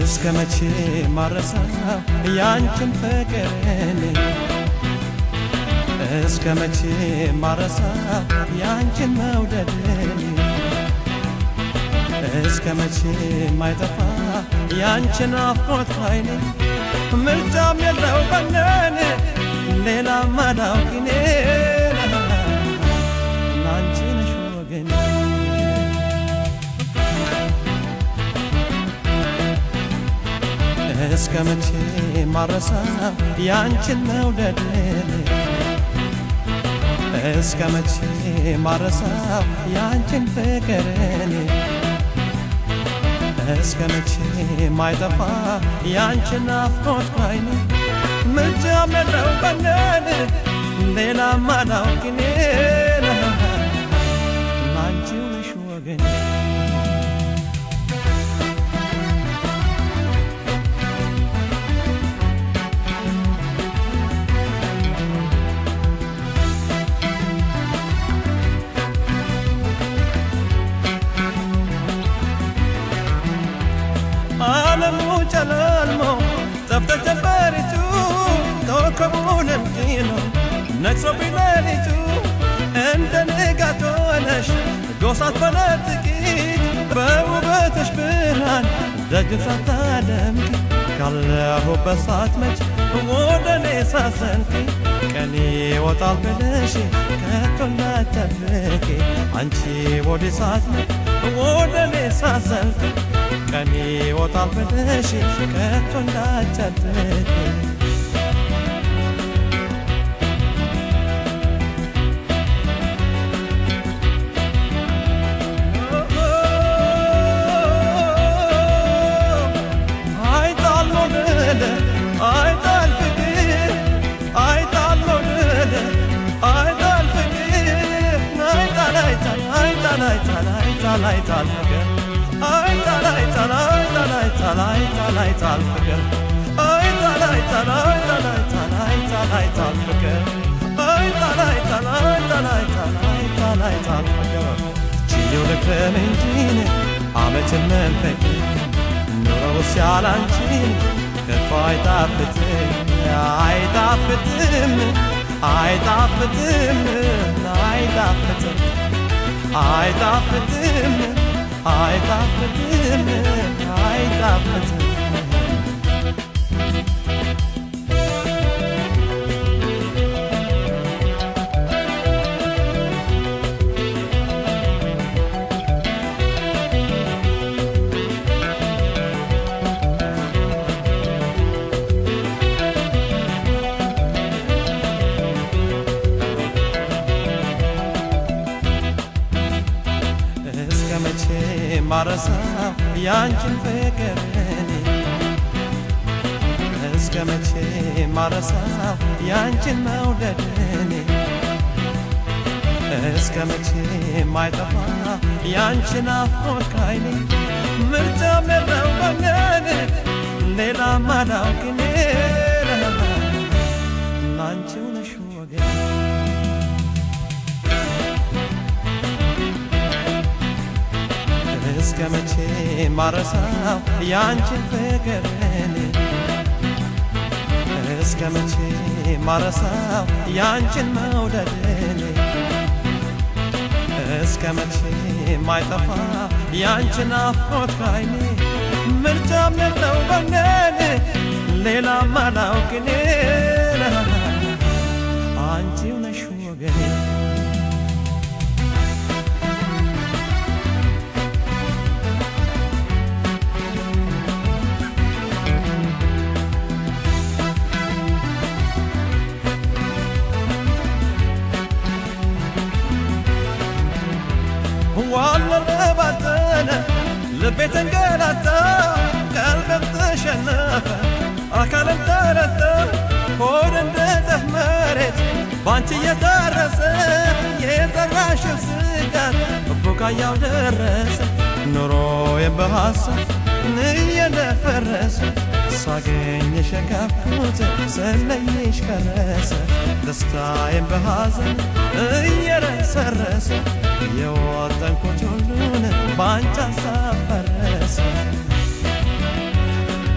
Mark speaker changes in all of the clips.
Speaker 1: እስከ መቼ ማረሳው ያንቺን ፍቅርን እስከ መቼ ማረሳው ያንቺን መውደድን እስከ መቼ ማይጠፋ ያንቺን አፍቆት አይኔ ምርጫም የለው በነን ሌላ ማዳውቂኔ ናንቺ ነሽ ወገኔ እስከ መቼ ማረሳው ያንቺን መውደድን እስከ መቼ ማረሳው ያንቺን ፍቅርን እስከ መቼ ማይጠፋ ያንቺን ናፍቆት ካይኔ ምርጫም የለው በነን ሌላ ማዳውቂኔ ናንቺው ነሽ ወገኔ ዓለሙ ጨለልሞ ጠፍተ ጀንበሪቱ ኮከቡ ለምኪኖ ነግሶብኝ ሌሊቱ እንደ ንጋት ሆነሽ ጎሳት በለጥቂት በውበትሽ ብርሃን ደጅን ሳታደምቂ ካለሁበት ሳትመጭ ወደ እኔ ሳዘንቂ ቀኔ ይወጣል ብለሽ ከቶ እንዳትጠብቂ አንቺ ወደ ሳትመጭ ወደ እኔ ሳዘንቂ ቀኔ ይወጣል ብለሽ ከቶ እንዳትጠብቂ አይጣል መውደድ አይጣል ፍቅር አይጣል መውደድ አይጣል ፍቅር አይጣል አይጣል አይጣል አይጣል አይጣል አይጣል ፍቅር አይጣል አይጣል አይጣል አይጣል አይጣል አይጣል ፍቅር አይጣል አይጣል አይጣል አይጣል አይጣል አይጣል ፍቅር አይጣል አይጣል አይጣል አይጣል አይጣል አይጣል ፍቅር ችዬው ልክረም እንጂ ዓመትን መንፈቅ ኑሮ ሲያላንቺን ከቶ አይጣፍጥም አይጣፍጥም አይጣፍጥም አይጣፍጥም አይጣፍጥም አይጣፍጥም አይጣፍጥም እስከ መቼ ማረሳው ያንቺን ፍቅርን እስከ መቼ ማረሳው ያንቺን መውደድን እስከ መቼ ማይጠፋ ያንቺን አፍቆት ካይኔ ምርጫም የለው በነን ሌላ ማዳውቅኔ ናንቺው ነሽ ወገኔ እስከ መቼ ማረሳው ያንቺን ፍቅርን እስከ መቼ ማረሳው ያንቺን መውደድን እስከ መቼ ማይጠፋ ያንቺን አፍቆት ካይኔ ምርጫም የለው በነን ሌላ ማላውቅኔ አንቺው ነሽ ወገኔ ዋለለ ባዘነ ልቤ ተንገላታ ቀልቤም ተሸነፈ አካልም ተረታ ሆድ እንደ ጠፍ መሬት ባንቺ እየታረሰ የዘራሽው ስጋት ቡቃያው ደረሰ ኑሮዬም በሐሳብ እየደፈረሰ ሳገኝሽ የካብኩት ስለይሽ ከረሰ ደስታዬም በሐዘን እየረሰረሰ የወጠንኩት ሁሉን በአንቺ ሀሳብ ፈረሰ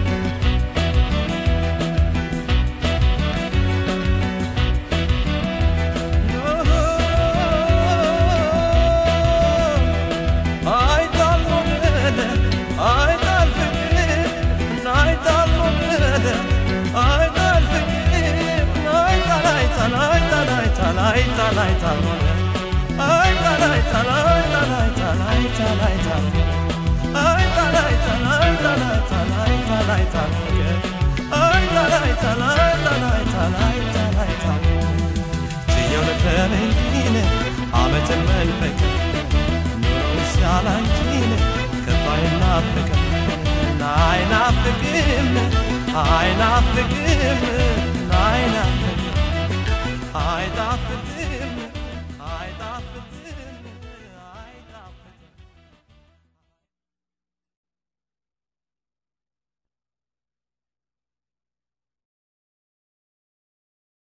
Speaker 1: ዓመትን መንፈቅ ኑሮ ሲያላንቺን ከቶ አይናፍቅም አይናፍቅም አይናፍቅም አይናፍቅም አይናፍቅም